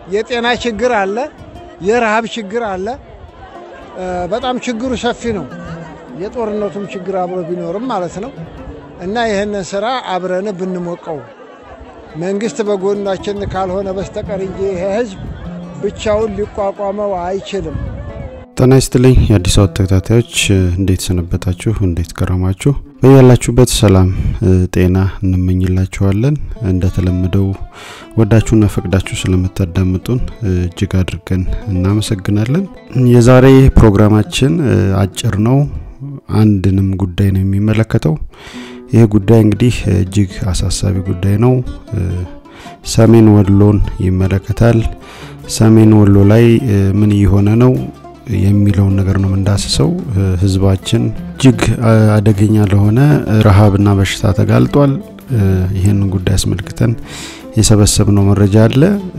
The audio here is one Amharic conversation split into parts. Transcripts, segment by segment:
የጤና ችግር አለ፣ የረሃብ ችግር አለ። በጣም ችግሩ ሰፊ ነው። የጦርነቱም ችግር አብሮ ቢኖርም ማለት ነው እና ይህንን ስራ አብረን ብንሞቀው መንግስት በጎናችን ካልሆነ በስተቀር እንጂ ይሄ ህዝብ ብቻውን ሊቋቋመው አይችልም። ጤና ይስጥልኝ የአዲስ አበባ ተከታታዮች፣ እንዴት ሰነበታችሁ? እንዴት ከረማችሁ? በያላችሁበት ሰላም ጤና እንመኝላችኋለን። እንደተለመደው ወዳችሁና ፈቅዳችሁ ስለምታዳምጡን እጅግ አድርገን እናመሰግናለን። የዛሬ ፕሮግራማችን አጭር ነው። አንድንም ጉዳይ ነው የሚመለከተው። ይህ ጉዳይ እንግዲህ እጅግ አሳሳቢ ጉዳይ ነው። ሰሜን ወሎን ይመለከታል። ሰሜን ወሎ ላይ ምን እየሆነ ነው የሚለውን ነገር ነው የምንዳስሰው። ህዝባችን እጅግ አደገኛ ለሆነ ረሃብና በሽታ ተጋልጧል። ይህንን ጉዳይ አስመልክተን የሰበሰብነው መረጃ አለ።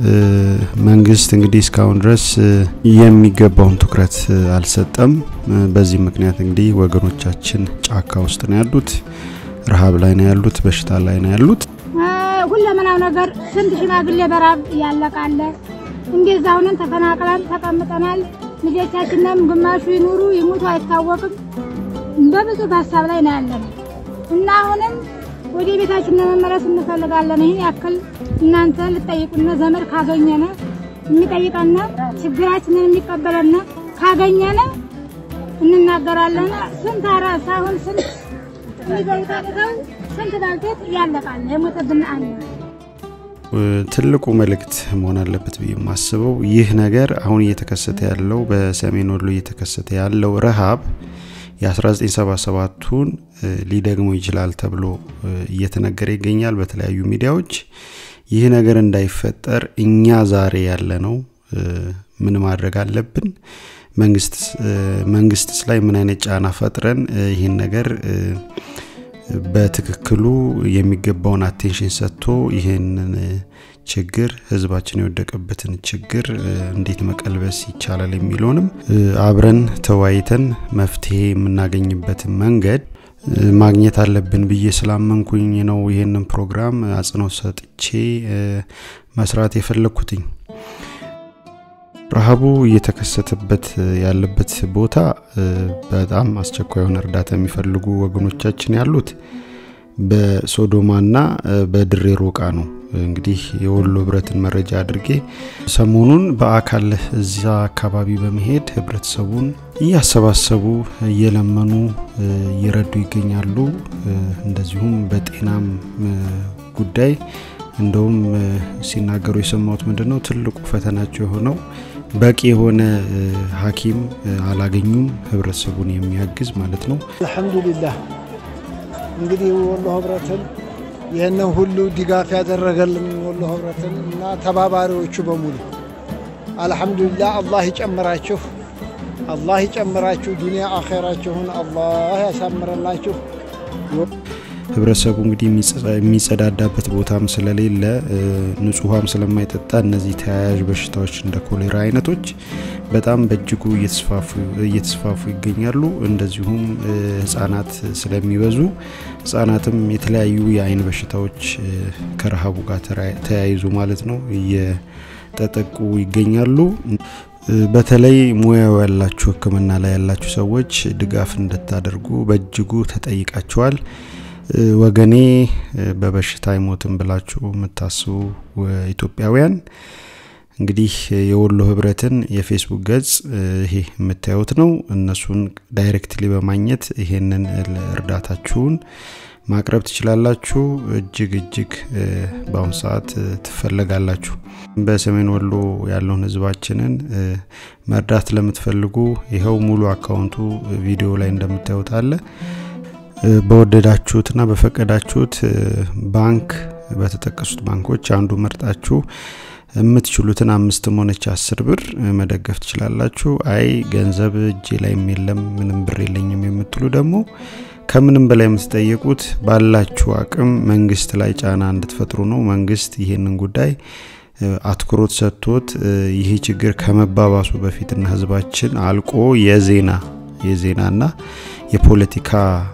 መንግስት እንግዲህ እስካሁን ድረስ የሚገባውን ትኩረት አልሰጠም። በዚህ ምክንያት እንግዲህ ወገኖቻችን ጫካ ውስጥ ነው ያሉት፣ ረሃብ ላይ ነው ያሉት፣ በሽታ ላይ ነው ያሉት። ሁለመናው ነገር ስንት ሽማግሌ በራብ ያለቃለ። እንደዛ ሁነን ተፈናቅለን ተቀምጠናል። ልጆቻችንም ግማሹ ይኑሩ ይሙቱ አይታወቅም። በብዙ ሀሳብ ላይ ነው ያለን እና አሁንም ወደ ቤታችን ለመመለስ እንፈልጋለን። ይህን ያክል እናንተ ልጠይቁና ዘመድ ካገኘነ የሚጠይቀነ ችግራችንን የሚቀበለነ ካገኘነ እንናገራለን። ስንት አራስ አሁን ስንት የሚበልጠው ስንት ባልቴት ያለቃል የሞተብን አለ። ትልቁ መልእክት መሆን አለበት ብዬ የማስበው ይህ ነገር አሁን እየተከሰተ ያለው በሰሜን ወሎ እየተከሰተ ያለው ረሃብ የ1977ቱን ሊደግመው ይችላል ተብሎ እየተነገረ ይገኛል በተለያዩ ሚዲያዎች። ይህ ነገር እንዳይፈጠር እኛ ዛሬ ያለ ነው ምን ማድረግ አለብን? መንግስትስ ላይ ምን አይነት ጫና ፈጥረን ይህን ነገር በትክክሉ የሚገባውን አቴንሽን ሰጥቶ ይህንን ችግር ህዝባችን የወደቀበትን ችግር እንዴት መቀልበስ ይቻላል የሚለውንም አብረን ተወያይተን መፍትሄ የምናገኝበትን መንገድ ማግኘት አለብን ብዬ ስላመንኩኝ ነው ይህንን ፕሮግራም አጽንኦት ሰጥቼ መስራት የፈለግኩትኝ። ረሃቡ እየተከሰተበት ያለበት ቦታ በጣም አስቸኳይ የሆነ እርዳታ የሚፈልጉ ወገኖቻችን ያሉት በሶዶማና በድሬ ሮቃ ነው። እንግዲህ የወሎ ህብረትን መረጃ አድርጌ ሰሞኑን በአካል እዛ አካባቢ በመሄድ ህብረተሰቡን እያሰባሰቡ እየለመኑ እየረዱ ይገኛሉ። እንደዚሁም በጤናም ጉዳይ እንደውም ሲናገሩ የሰማሁት ምንድን ነው ትልቁ ፈተናቸው የሆነው በቂ የሆነ ሐኪም አላገኙም፣ ህብረተሰቡን የሚያግዝ ማለት ነው። አልሐምዱሊላህ እንግዲህ ወሎ ህብረትን ይህንን ሁሉ ድጋፍ ያደረገልን ወሎ ህብረትን እና ተባባሪዎቹ በሙሉ አልሐምዱሊላህ። አላህ ይጨምራችሁ፣ አላህ ይጨምራችሁ፣ ዱንያ አኼራችሁን አላህ ያሳምረላችሁ። ህብረተሰቡ እንግዲህ የሚጸዳዳበት ቦታም ስለሌለ ንጹህ ውሃም ስለማይጠጣ እነዚህ ተያያዥ በሽታዎች እንደ ኮሌራ አይነቶች በጣም በእጅጉ እየተስፋፉ ይገኛሉ። እንደዚሁም ህጻናት ስለሚበዙ ህጻናትም የተለያዩ የአይን በሽታዎች ከረሃቡ ጋር ተያይዞ ማለት ነው እየተጠቁ ይገኛሉ። በተለይ ሙያው ያላችሁ ሕክምና ላይ ያላችሁ ሰዎች ድጋፍ እንድታደርጉ በእጅጉ ተጠይቃችኋል። ወገኔ በበሽታ አይሞትም ብላችሁ የምታስቡ ኢትዮጵያውያን እንግዲህ የወሎ ህብረትን የፌስቡክ ገጽ ይሄ የምታዩት ነው። እነሱን ዳይሬክትሊ በማግኘት ይሄንን እርዳታችሁን ማቅረብ ትችላላችሁ። እጅግ እጅግ በአሁኑ ሰዓት ትፈለጋላችሁ። በሰሜን ወሎ ያለውን ህዝባችንን መርዳት ለምትፈልጉ ይኸው ሙሉ አካውንቱ ቪዲዮ ላይ እንደምታዩት አለ። በወደዳችሁትና በፈቀዳችሁት ባንክ በተጠቀሱት ባንኮች አንዱ መርጣችሁ የምትችሉትን አምስትም ሆነች አስር ብር መደገፍ ትችላላችሁ። አይ ገንዘብ እጄ ላይም የለም ምንም ብር የለኝም የምትሉ ደግሞ ከምንም በላይ የምትጠየቁት ባላችሁ አቅም መንግስት ላይ ጫና እንድትፈጥሩ ነው። መንግስት ይህንን ጉዳይ አትኩሮት ሰጥቶት ይህ ችግር ከመባባሱ በፊትና ህዝባችን አልቆ የዜና የዜናና የፖለቲካ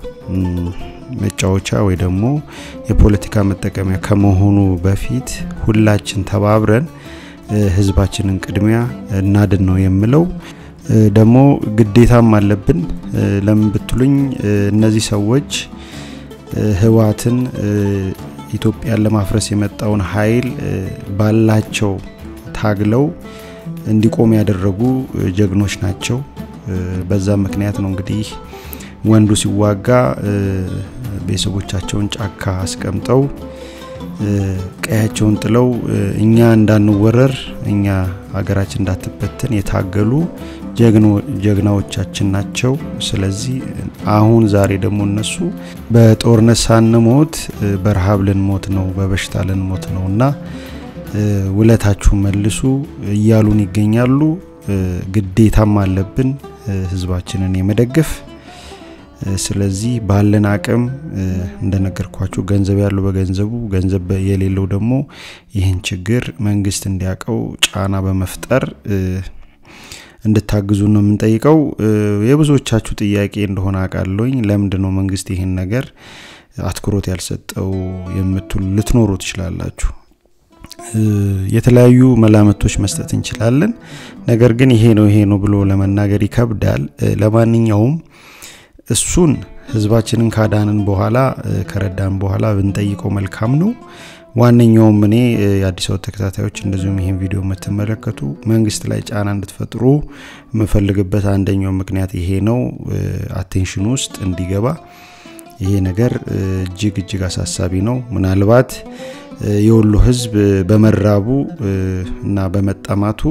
መጫወቻ ወይ ደግሞ የፖለቲካ መጠቀሚያ ከመሆኑ በፊት ሁላችን ተባብረን ህዝባችንን ቅድሚያ እናድን ነው የምለው። ደግሞ ግዴታም አለብን። ለምን ብትሉኝ እነዚህ ሰዎች ህወሓትን ኢትዮጵያን ለማፍረስ የመጣውን ኃይል ባላቸው ታግለው እንዲቆም ያደረጉ ጀግኖች ናቸው። በዛ ምክንያት ነው እንግዲህ ወንዱ ሲዋጋ ቤተሰቦቻቸውን ጫካ አስቀምጠው ቀያቸውን ጥለው እኛ እንዳንወረር እኛ ሀገራችን እንዳትበተን የታገሉ ጀግናዎቻችን ናቸው። ስለዚህ አሁን ዛሬ ደግሞ እነሱ በጦርነት ሳንሞት በረሃብ ልንሞት ነው፣ በበሽታ ልንሞት ነው እና ውለታችሁ መልሱ እያሉን ይገኛሉ። ግዴታም አለብን ህዝባችንን የመደገፍ ስለዚህ ባለን አቅም እንደነገርኳችሁ ገንዘብ ያለው በገንዘቡ ገንዘብ የሌለው ደግሞ ይህን ችግር መንግስት እንዲያውቀው ጫና በመፍጠር እንድታግዙ ነው የምንጠይቀው። የብዙዎቻችሁ ጥያቄ እንደሆነ አውቃለሁኝ። ለምንድን ነው መንግስት ይህን ነገር አትኩሮት ያልሰጠው የምትሉ ልትኖሩ ትችላላችሁ። የተለያዩ መላምቶች መስጠት እንችላለን። ነገር ግን ይሄ ነው ይሄ ነው ብሎ ለመናገር ይከብዳል። ለማንኛውም እሱን ህዝባችንን ካዳንን በኋላ ከረዳን በኋላ ብንጠይቀው መልካም ነው። ዋነኛውም እኔ የአዲስ አበባ ተከታታዮች እንደዚሁም ይህን ቪዲዮ የምትመለከቱ መንግስት ላይ ጫና እንድትፈጥሩ የምፈልግበት አንደኛው ምክንያት ይሄ ነው። አቴንሽን ውስጥ እንዲገባ ይሄ ነገር እጅግ እጅግ አሳሳቢ ነው። ምናልባት የወሎ ህዝብ በመራቡ እና በመጠማቱ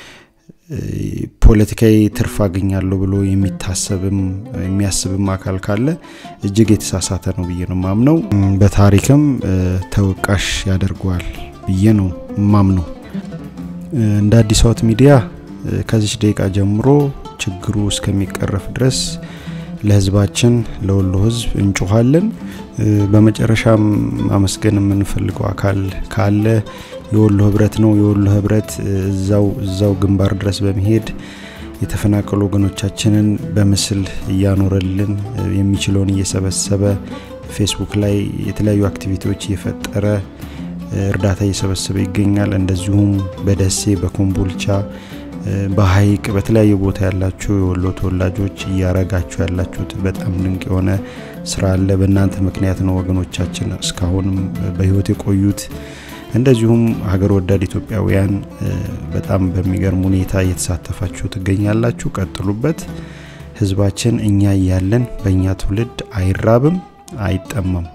ፖለቲካዊ ትርፍ አገኛለሁ ብሎ የሚታሰብም የሚያስብም አካል ካለ እጅግ የተሳሳተ ነው ብዬ ነው ማምነው። በታሪክም ተወቃሽ ያደርገዋል ብዬ ነው ማምነው። እንደ አዲስ አበባ ሚዲያ ከዚች ደቂቃ ጀምሮ ችግሩ እስከሚቀረፍ ድረስ ለህዝባችን ለወሎ ህዝብ እንጮኋለን። በመጨረሻም ማመስገን የምንፈልገው አካል ካለ የወሎ ህብረት ነው። የወሎ ህብረት እዛው እዛው ግንባር ድረስ በመሄድ የተፈናቀሉ ወገኖቻችንን በምስል እያኖረልን የሚችለውን እየሰበሰበ ፌስቡክ ላይ የተለያዩ አክቲቪቲዎች እየፈጠረ እርዳታ እየሰበሰበ ይገኛል። እንደዚሁም በደሴ በኮምቦልቻ በሀይቅ በተለያዩ ቦታ ያላችሁ የወሎ ተወላጆች እያረጋችሁ ያላችሁት በጣም ድንቅ የሆነ ስራ አለ። በእናንተ ምክንያት ነው ወገኖቻችን እስካሁንም በህይወት የቆዩት። እንደዚሁም ሀገር ወዳድ ኢትዮጵያውያን በጣም በሚገርም ሁኔታ እየተሳተፋችሁ ትገኛላችሁ። ቀጥሉበት። ህዝባችን እኛ እያለን በእኛ ትውልድ አይራብም፣ አይጠማም።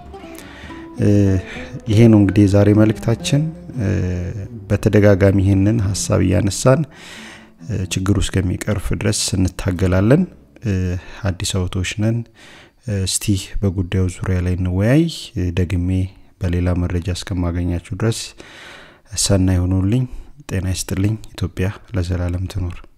ይሄ ነው እንግዲህ የዛሬ መልእክታችን። በተደጋጋሚ ይህንን ሀሳብ እያነሳን ችግሩ እስከሚቀርፍ ድረስ እንታገላለን። አዲስ አበባዎች ነን። እስቲ በጉዳዩ ዙሪያ ላይ እንወያይ። ደግሜ በሌላ መረጃ እስከማገኛችሁ ድረስ ሰናይ ሆኑልኝ። ጤና ይስጥልኝ። ኢትዮጵያ ለዘላለም ትኖር።